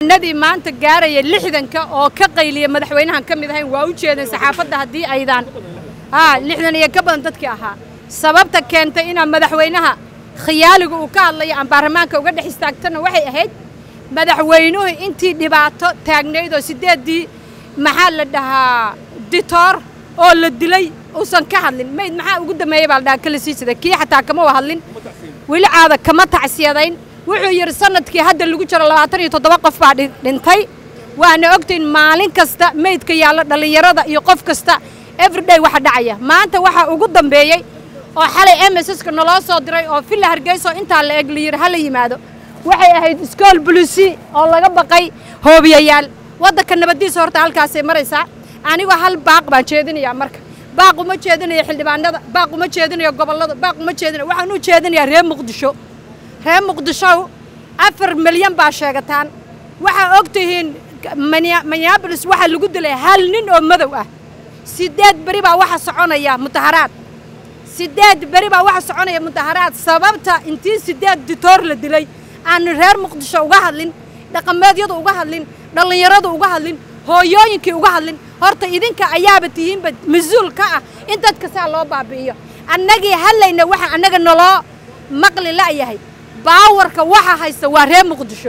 nadii maanta gaaraya lixdanka oo ka qayliya madaxweynahan ka mid ahayn waa u jeedeen saxaafadda haddii aydaan haa lixdan iyo ka badan dadkii ahaa sababta keentay inaa madaxweynaha khiyaaliga uu ka hadlayo aan baarlamaanka uga dhex istaagtana waxay ahayd madaxweynuhu intii dhibaato taagnayd oo siddeeddii maxaa la dhahaa ditoor oo la dilay uusan ka hadlin mayd maxaa ugu dambeeyey baa la dhahaa kala sii sida kii xataa kama wa hadlin weli caada kama tacsiyadayn wuxuu yidhi sanadkii hadda lagu jiro labaatan iyo toddoba qof baa dhintay waana ogtayn maalin kasta meydka yaalla dhallinyarada iyo qof kasta everyday waxa dhacaya maanta waxaa ugu dambeeyey oo xalay msska naloo soo diray oo villa hargeyso intaa la eg layidhi hala yimaado waxay ahayd iskool bulisi oo laga baqay hoobiyayaal waddanka nabaddiisa horta halkaasay maraysaa anigoo hal baaq baan jeedinayaa marka baaq uma jeedinayo xildhibaanada baaq uma jeedinayo gobollada baaq uma jeedinayo waxaan u jeedinayaa reer muqdisho reer muqdisho afar milyan baa sheegataan waxaa og tihiin minneabolis waxaa lagu dilay hal nin oo madow ah siddeed beri baa waxa soconaya mudaharaad siddeed beri baa waxa soconaya mudaharaad sababta intii siddeed ditoor la dilay aanu reer muqdisho uga hadlin dhaqameedyadu uga hadlin dhallinyaradu uga hadlin hooyooyinkii uga hadlin horta idinka ayaaba tihiinba mas-uul ka ah in dadka saa loo baabi'iyo annagii hadlayna waxa annaga naloo maqli la'yahay baawarka waxa haysta waa reer muqdisho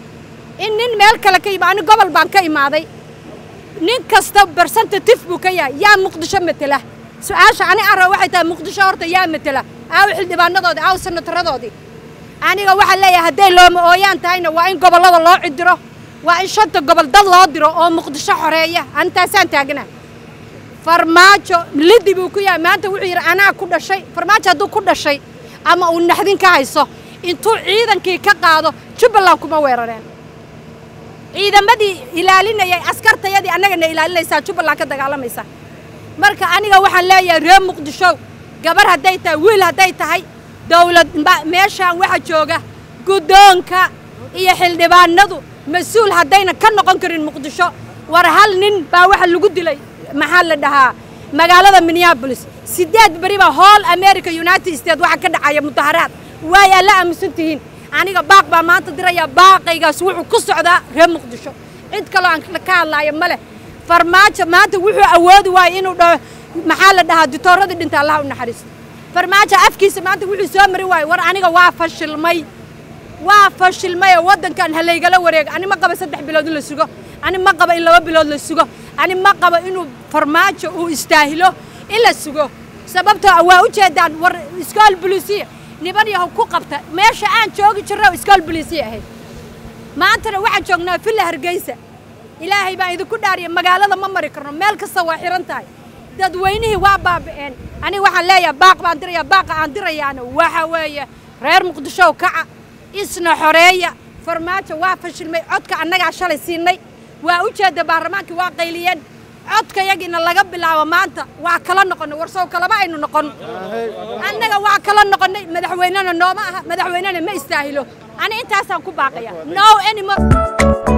in nin meel kale ka yima ani gobol baan ka imaaday nin kasta barsentatif buu ka yahay yaa muqdisho matela su-aasha ani arra waxay tahay muqdisho horta yaa matela aaw xildhibaanadoodii aaw sanataradoodii aniga waxaa leeyahay hadday looma ooyaan tahayna waa in gobollada loo cidiro waa in shanta gobol dad loo diro oo muqdisho xoreeya antaasaan taagana farmaajo lidi buu ku yahay maanta wuxuu yidhi anaa ku dhashay farmaajo hadduu ku dhashay ama uu naxdin ka hayso intuu ciidankii ka qaado jubbaland kuma weerareen ciidamadii ilaalinayay askartayadii annagana ilaalinaysaa jubbaland ka dagaalamaysa marka aniga waxaan leeyahay reer muqdisho gabar hadday tahay wiil hadday tahay dawlad meeshaan waxa jooga guddoonka iyo xildhibaanadu mas-uul haddayna ka noqon karin muqdisho war hal nin baa waxa lagu dilay maxaa la dhahaa magaalada minneabolis siddeed beri baa hool america united states waxa ka dhacaya mudaharaad waayaa la aaminsan tihiin aniga baaq baa maanta dirayaa baaqaygaas wuxuu ku socdaa reer muqdisho cid kaloo aan ka hadlaayo ma leh farmaajo maanta wuxuu awoodi waayey inuu dhaho maxaa la dhahaa ditooradii dhinta allaha u naxariisto farmaajo afkiisa maanta wuxuu soo mari waayey war aniga waa fashilmay waa fashilmayoo waddankan halaygala wareega ani ma qaba saddex bilood in la sugo ani ma qaba in laba bilood la sugo ani ma qaba inuu farmaajo uu istaahilo in la sugo sababtoo waa u jeedaan war iskool bulisiya niban yahow ku qabta meesha aan joogi jirro iskool bulisiya ahayd maantana waxaan joognaa villa hargeysa ilaahay baan idinku dhaariya magaalada ma mari karno meel kasta waa xihan tahay dadweynihii waa baabi'een aniga waxaan leeyahay baaq baan dirayaa baaqa aan dirayaana waxa weeye reer muqdishow kaca isna xoreeya farmaajo waa fashilmay codka annagaa shalay siinay waa u jeedda baarlamaankii waa qayliyeen codka yagiina laga bilaabo maanta waa kala noqonnay warsow kalama aynu noqon annaga waa kala noqonnay madaxweynena nooma aha madaxweynena ma istaahilo ani intaasaan ku baaqaya no anymore